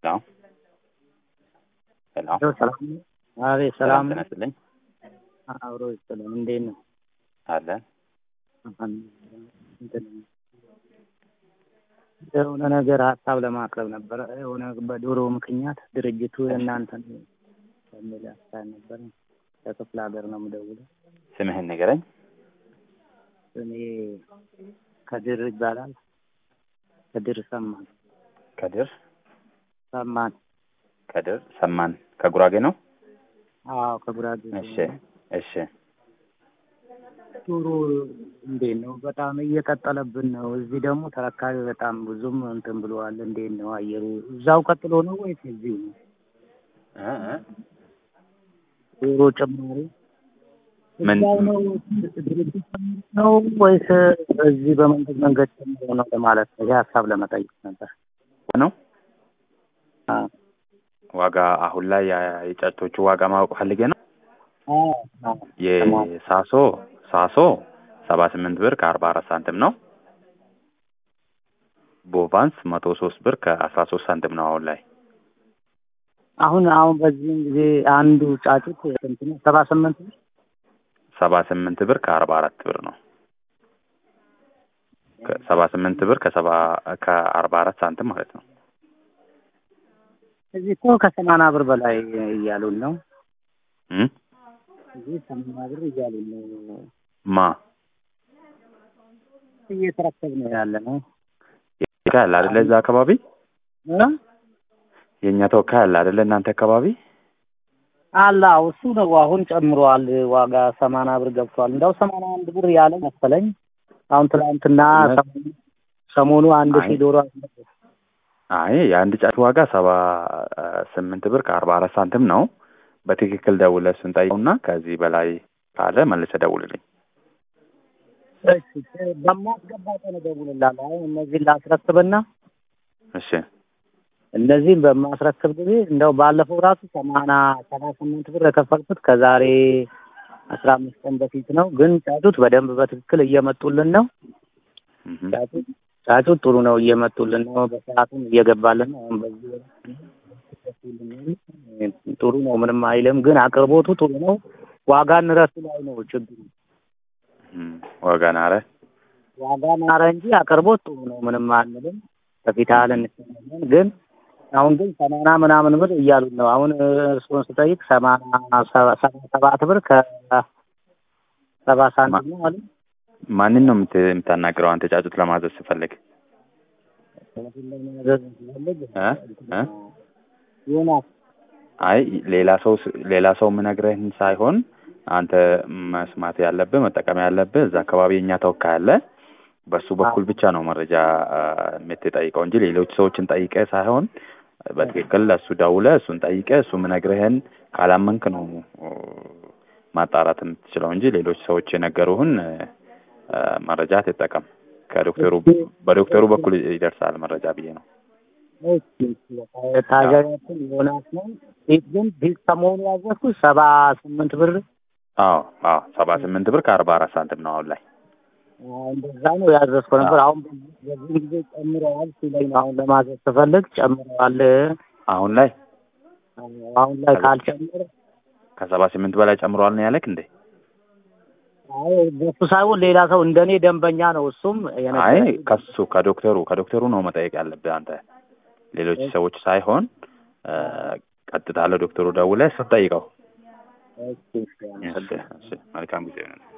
ሄሎ ሄሎ ሄሎ ሰላም ነው? አቤት ሰላም ጤና ነው? ይስጥልኝ አብሮ ይስጥልኝ። እንዴት ነው? አለን እንትን የሆነ ነገር ሀሳብ ለማቅረብ ነበረ። የሆነ በዶሮ ምክንያት ድርጅቱ የእናንተን የሚል ሀሳብ ነበረ። ከክፍለ ሀገር ነው የምደውለው። ስምህን ንገረኝ እኔ ከድር ይባላል። ከድር ሰማን ከድር ሰማን። ከድር ሰማን ከጉራጌ ነው አዎ ከጉራጌ እሺ እሺ ዶሮ እንዴት ነው? በጣም እየቀጠለብን ነው። እዚህ ደግሞ ተረካቢ በጣም ብዙም እንትን ብለዋል። እንዴት ነው አየሩ? እዛው ቀጥሎ ነው ወይስ እዚሁ ነው? እ እ ዶሮ ጭማሪ ምን እዛው ነው ድርጅት ነው ወይስ እዚህ በመንገድ መንገድ ጨምሮ ነው ለማለት ነው። ይህ ሀሳብ ለመጠየቅ ነበር። ነው አዎ ዋጋ አሁን ላይ ያ- የጫጩቶቹ ዋጋ ማወቅ ፈልጌ ነው አዎ አዎ የሳሶ ሳሶ ሰባ ስምንት ብር ከአርባ አራት ሳንቲም ነው ቦቫንስ መቶ ሶስት ብር ከአስራ ሶስት ሳንቲም ነው አሁን ላይ አሁን አሁን በዚህም ጊዜ አንዱ ጫጩት ስንት ነው? ሰባ ስምንት ነው። ሰባ ስምንት ብር ከአርባ አራት ብር ነው ሰባ ስምንት ብር ከሰባ ከአርባ አራት ሳንቲም ማለት ነው እዚህ እኮ ከሰማንያ ብር በላይ እያሉን ነው። እም? እዚህ ሰማንያ ብር እያሉን ነው። ማ እየተረከብ ነው ያለ ነው ተወካይ አለ አይደለ እዛ አካባቢ እ? የእኛ ተወካይ አለ አይደለ እናንተ አካባቢ አላ እሱ ነው አሁን ጨምሯል። ዋጋ ሰማንያ ብር ገብቷል። እንደው ሰማንያ አንድ ብር ያለ መሰለኝ። አሁን ትናንትና ሰሞኑ- ሰሞኑ አንድ አይ። ሺህ ዶሮ አስመጣ። አይ የአንድ ጫጩት ዋጋ ሰባ ስምንት ብር ከአርባ አራት ሳንቲም ነው በትክክል ደውለህ እሱን ጠይቀውና ከዚህ በላይ ካለ መልሰህ ደውልልኝ እሺ በማስገባ ቀን እደውልልሃለሁ። አሁን እነዚህን ላስረክብና እሺ እነዚህን በማስረክብ ጊዜ እንደው ባለፈው ራሱ ሰማንያ ሰባ ስምንት ብር የከፈልኩት ከዛሬ አስራ አምስት ቀን በፊት ነው። ግን ጫጩት በደንብ በትክክል እየመጡልን ነው። እህ ጫጩት ጫጩት ጥሩ ነው እየመጡልን ነው። በሰዓቱም እየገባልን ነው። አሁን በዚህ ጥሩ ነው፣ ምንም አይልም። ግን አቅርቦቱ ጥሩ ነው። ዋጋ ንረቱ ላይ ነው ችግሩ። እም፣ ዋጋ ናረ ዋጋ ናረ እንጂ አቅርቦት ጥሩ ነው፣ ምንም አንልም። በፊት ያህል እንሰማለን። ግን አሁን ግን ሰማንያ ምናምን ብር እያሉን ነው። አሁን እርስዎን ስጠይቅ ሰማንያ ሰባ- ሰባ ሰባት ብር ከሰባ ሳንቲም ነው አሉ። ማንን ነው የምት- የምታናግረው አንተ ጫጩት ለማዘዝ ስፈልግ እ እ ዮናስ አይ ሌላ ሰው ስ- ሌላ ሰው የምነግርህን ሳይሆን አንተ መስማት ያለብህ መጠቀም ያለብህ እዛ አካባቢ የእኛ ተወካይ አለ በሱ በኩል ብቻ ነው መረጃ አ፣ የምትጠይቀው እንጂ ሌሎች ሰዎችን ጠይቀህ ሳይሆን በትክክል ለእሱ ደውለህ እሱን ጠይቀህ እሱ የምነግርህን ካላመንክ ነው ኦ፣ ማጣራት የምትችለው እንጂ ሌሎች ሰዎች የነገሩህን አ፣ መረጃ ትጠቀም ከዶክተሩ በዶክተሩ በኩል ይደርሳል መረጃ ብዬ ነው ታጋያችን ዮናስ ነው። ፊት ግን ፊት ሰሞኑ ያዘዝኩት ሰባ ስምንት ብር አዎ አዎ ሰባ ስምንት ብር ከአርባ አራት ሳንቲም ነው አሁን ላይ አዎ፣ እንደዛ ነው ያዘዝኩ ነበር። አሁን በዚህ ጊዜ ጨምረዋል ሲለኝ ነው አሁን ለማዘዝ ስፈልግ ጨምረዋል። አሁን ላይ አሁን ላይ ካልጨመረ ከሰባ ስምንት በላይ ጨምሯል ነው ያለክ እንዴ? አይ በሱ ሳይሆን ሌላ ሰው እንደኔ ደንበኛ ነው። እሱም አይ የነገረኝ ከሱ ከዶክተሩ ከዶክተሩ ነው መጠየቅ ያለብህ አንተ ሌሎች ሰዎች ሳይሆን እ፣ ቀጥታ ለዶክተሩ ደውለህ ስትጠይቀው። እሺ፣ እሺ፣ እሺ፣ እሺ፣ መልካም ጊዜ ይሁንልህ።